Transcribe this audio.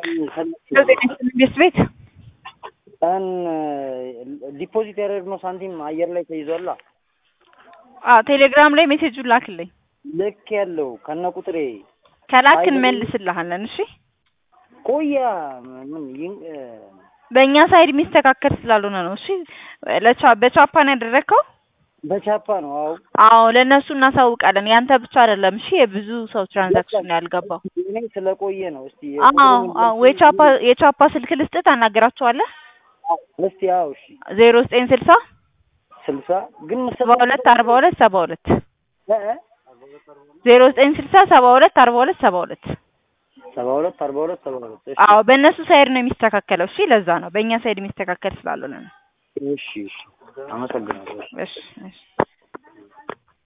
ቤት ቤት ቀን ዲፖዚት ያደረግነው ሳንቲም አየር ላይ ተይዟላ። አዎ ቴሌግራም ላይ ሜሴጁን ላክልኝ። ልክ ያለው ከነ ቁጥሬ ከላክ አይደለም። እንመልስልሃለን። እሺ ቆያ ምን ይን በእኛ ሳይድ የሚስተካከል ስላልሆነ ነው። እሺ ለቻ በቻፓን ያደረግከው? በቻፓ ነው። አዎ አዎ ለእነሱ እናሳውቃለን። ያንተ ብቻ አይደለም። እሺ የብዙ ሰው ትራንዛክሽን ነው ያልገባው። እኔ ስለቆየ ነው። እስቲ አዎ አዎ የቻፓ የቻፓ ስልክ ልስጥህ ታናገራቸዋለህ። እስቲ አዎ እሺ ዜሮ ዘጠኝ ስልሳ ስልሳ ግን ሰባ ሁለት አርባ ሁለት ሰባ ሁለት እ እ ዜሮ ዘጠኝ ስልሳ ሰባ ሁለት አርባ ሁለት ሰባ ሁለት ሰባ ሁለት አርባ ሁለት ሰባ ሁለት እሺ አዎ በእነሱ ሳይድ ነው የሚስተካከለው። እሺ ለዛ ነው በእኛ ሳይድ የሚስተካከል ስላልሆነ ነው። እሺ እሺ አመሰግናለሁ። እሺ እሺ